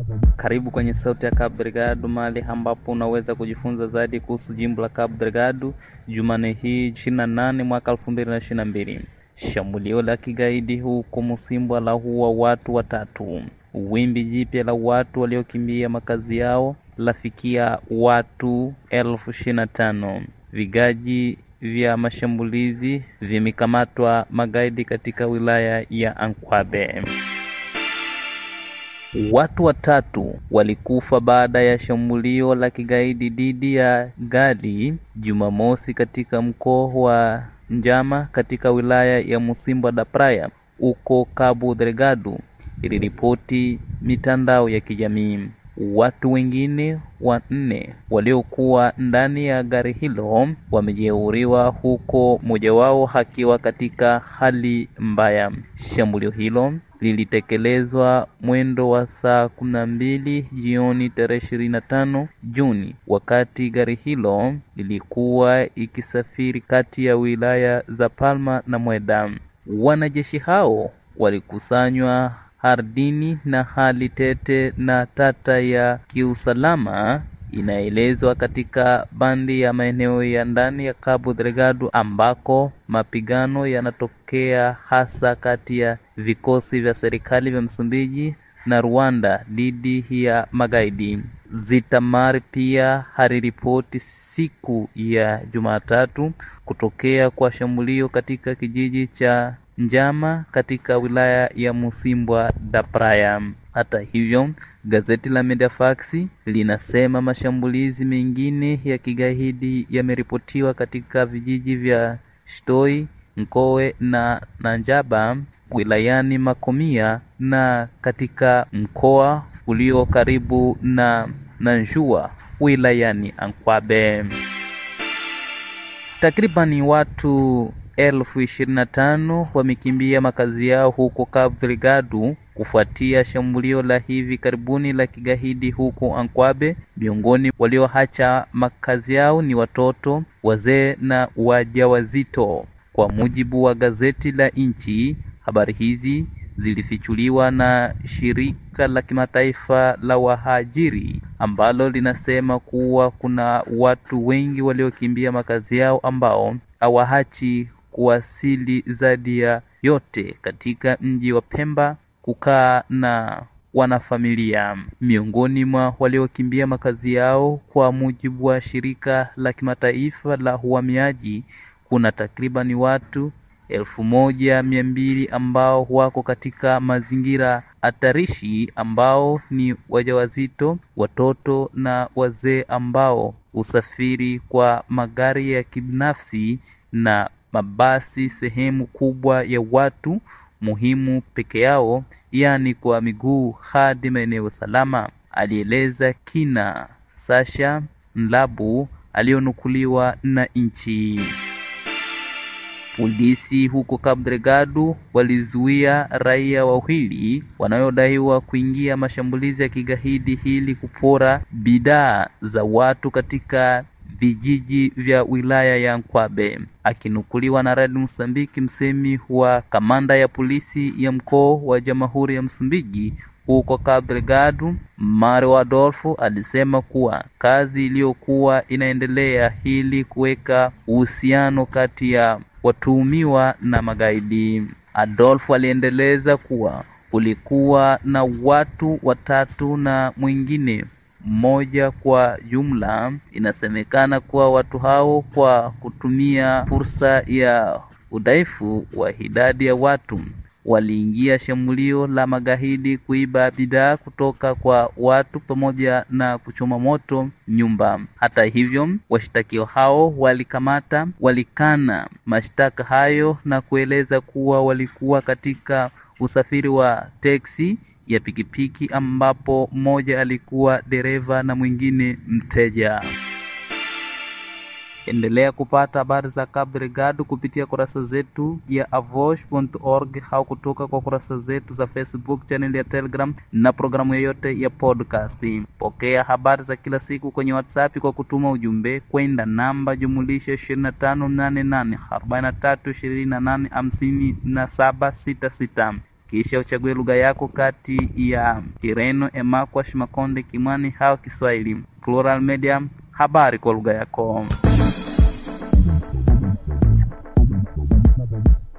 Karibu kwenye Sauti ya Cabo Delgado, mahali ambapo unaweza kujifunza zaidi kuhusu jimbo la Cabo Delgado. Jumanne hii 28 mwaka 2022, shambulio la kigaidi huko Msimbwa la huwa watu watatu. Wimbi jipya la watu waliokimbia makazi yao lafikia watu elfu ishirini na tano. Vigaji vya mashambulizi vimekamatwa magaidi katika wilaya ya Ankwabe. Watu watatu walikufa baada ya shambulio la kigaidi dhidi ya gari Jumamosi katika mkoa wa Njama katika wilaya ya Msimbwa da Praia huko Cabo Delgado, iliripoti mitandao ya kijamii. Watu wengine wanne waliokuwa ndani ya gari hilo wamejeruhiwa huko mmoja wao akiwa katika hali mbaya. Shambulio hilo lilitekelezwa mwendo wa saa kumi na mbili jioni tarehe ishirini na tano Juni wakati gari hilo lilikuwa ikisafiri kati ya wilaya za Palma na Mweda. Wanajeshi hao walikusanywa ardhini na hali tete na tata ya kiusalama inaelezwa katika bandi ya maeneo ya ndani ya Cabo Delgado ambako mapigano yanatokea hasa kati ya vikosi vya serikali vya Msumbiji na Rwanda dhidi ya magaidi. Zitamar pia aliripoti siku ya Jumatatu kutokea kwa shambulio katika kijiji cha Njama katika wilaya ya Msimbwa da Praia. Hata hivyo, gazeti la Mediafax linasema mashambulizi mengine ya kigaidi yameripotiwa katika vijiji vya Shtoi, Nkowe na Nanjaba wilayani Makomia na katika mkoa ulio karibu na Nanjua wilayani Ankwabe. Takribani watu elfu ishirini na tano wamekimbia makazi yao huko Cabo Delgado kufuatia shambulio la hivi karibuni la kigaidi huko Ankwabe. Miongoni walioacha makazi yao ni watoto, wazee na wajawazito, kwa mujibu wa gazeti la nchi. Habari hizi zilifichuliwa na shirika la kimataifa la wahajiri ambalo linasema kuwa kuna watu wengi waliokimbia makazi yao ambao hawaachi kuwasili zaidi ya yote katika mji wa Pemba kukaa na wanafamilia. Miongoni mwa waliokimbia makazi yao, kwa mujibu wa shirika la kimataifa la uhamiaji, kuna takribani watu elfu moja mia mbili ambao wako katika mazingira hatarishi, ambao ni wajawazito, watoto na wazee ambao usafiri kwa magari ya kibinafsi na mabasi sehemu kubwa ya watu muhimu peke yao, yaani kwa miguu hadi maeneo salama, alieleza kina Sasha Mlabu aliyonukuliwa na nchi. Polisi huko Cabo Delgado walizuia raia wawili wanaodaiwa kuingia mashambulizi ya kigaidi ili kupora bidhaa za watu katika vijiji vya wilaya ya Nkwabe. Akinukuliwa na Radio Msambiki, msemi wa kamanda ya polisi ya mkoa wa Jamhuri ya Msumbiji huko Cabo Delgado, Mario Adolfo alisema kuwa kazi iliyokuwa inaendelea ili kuweka uhusiano kati ya watuhumiwa na magaidi. Adolfo aliendeleza kuwa kulikuwa na watu watatu na mwingine mmoja kwa jumla. Inasemekana kuwa watu hao kwa kutumia fursa ya udhaifu wa idadi ya watu waliingia shambulio la magaidi kuiba bidhaa kutoka kwa watu pamoja na kuchoma moto nyumba. Hata hivyo, washtakiwa hao walikamata walikana mashtaka hayo na kueleza kuwa walikuwa katika usafiri wa teksi ya pikipiki ambapo mmoja alikuwa dereva na mwingine mteja. Endelea kupata habari za Cabo Delgado kupitia kurasa zetu ya avosh.org au kutoka kwa kurasa zetu za Facebook, channel ya Telegram na programu yoyote ya podcast. Pokea habari za kila siku kwenye WhatsApp kwa kutuma ujumbe kwenda namba jumulisha 2588 4328 5766 kisha uchague lugha yako kati ya Kireno, Emakwash, Makonde, Kimwani au Kiswahili. Plural Media, habari kwa lugha yako.